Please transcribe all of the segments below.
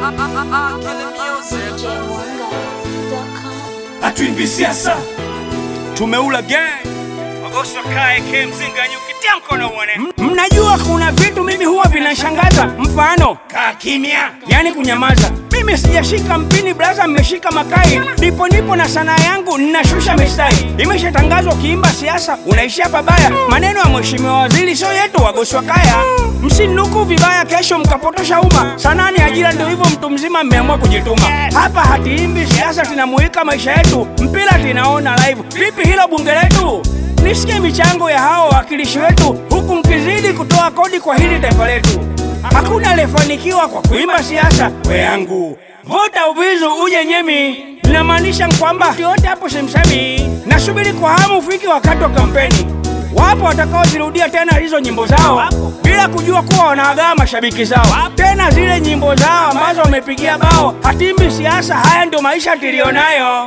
Hatuimbi siasa, tumeula gang Magoswa kae ke mzinga nyuki tia mkono uone. Mnajua kuna vitu mimi huwa vinashangaza, mfano kaa kimya. yani kunyamaza. Mimi sijashika mpini blaza, mmeshika makai, nipo nipo na sanaa yangu ninashusha mistari. Imeshatangazwa ukiimba siasa unaishia pabaya. Maneno ya mheshimiwa waziri sio yetu, Wagoswa kaya. Msinuku vibaya, kesho mkapotosha umma. Sanaa ni ajira, ndio hivyo, mtu mzima mmeamua kujituma. Hapa hatiimbi siasa, tunamuika maisha yetu, mpira tunaona live. Vipi hilo bunge letu? Nisikie michango ya hao wawakilishi wetu, huku mkizidi kutoa kodi kwa hili taifa letu. Hakuna aliyefanikiwa kwa kuimba siasa. We yangu vota uvizu uje nyemi, linamaanisha kwamba yote hapo semsemi. Nasubiri kwa hamu ufiki wakati wa kampeni. Wapo watakaozirudia tena hizo nyimbo zao bila kujua kuwa wanaagaa mashabiki zao, tena zile nyimbo zao ambazo wamepigia bao. Hatimbi siasa, haya ndio maisha tulionayo.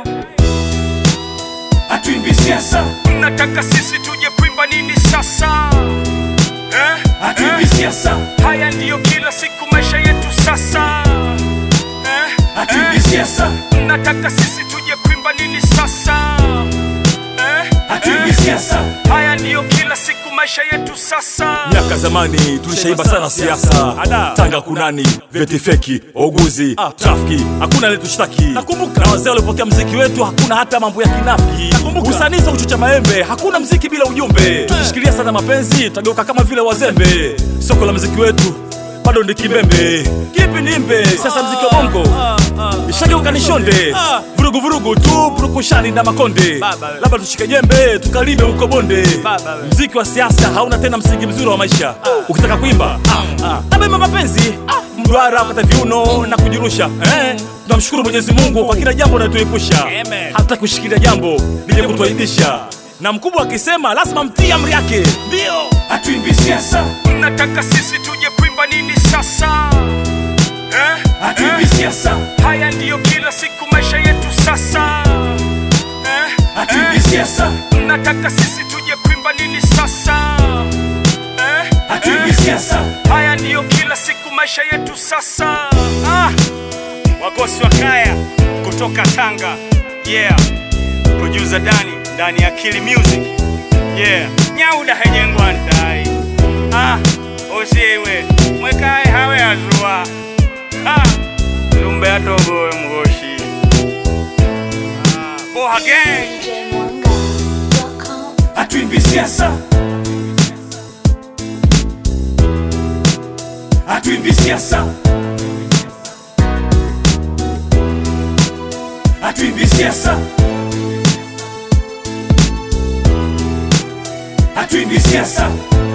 Hatuimbi siasa, Mnataka sisi tuje kuimba nini sasa eh? hatuimbi siasa, Haya ndiyo kila siku maisha yetu sasa eh? hatuimbi siasa, Mnataka sisi tuje kuimba nini sasa eh? hatuimbi siasa, Haya ndiyo kila siku maisha yetu sasa Miaka zamani tulishaimba sana siasa, Tanga kunani, vyeti feki, uguzi, trafiki, hakuna aliyetushtaki. Nakumbuka na wazee walipokea mziki wetu, hakuna hata mambo ya kinafiki. Usanii sio kuchucha maembe, hakuna mziki bila ujumbe. Tukishikilia sana mapenzi, tutageuka kama vile wazembe. Soko la mziki wetu bado ndi kibembe, kipi nimbe sasa, mziki wa bongo ishageuka ni shonde, vurugu vurugu tu, purukushani na makonde. Labda tushike jembe tukalime huko bonde. Mziki wa siasa hauna tena msingi mzuri wa maisha. Ukitaka kuimba abema mapenzi, mduara kata viuno na kujirusha. Eh, tunamshukuru Mwenyezi Mungu kwa kila jambo anatuepusha, hata kushikilia jambo lije kutuaibisha, na mkubwa akisema lazima mtii amri yake. Ndio hatuimbi siasa, Mnataka sisi tuje kuimba nini sasa eh? hatuimbi siasa, Haya ndiyo kila siku maisha yetu sasa eh? hatuimbi siasa, Mnataka sisi tuje kuimba nini sasa eh? hatuimbi siasa, Haya ndiyo kila siku maisha yetu sasa ah. Wagosi wa kaya kutoka Tanga yeah. Producer Dani ndani ya Kili Music yeah. Nyauda hejengwa ndai ah. Osiwe mwekae hawe azua ah. Lumbe atogowe mgoshi ah. Boha gang hatuimbi siasa, hatuimbi siasa, hatuimbi siasa, hatuimbi siasa,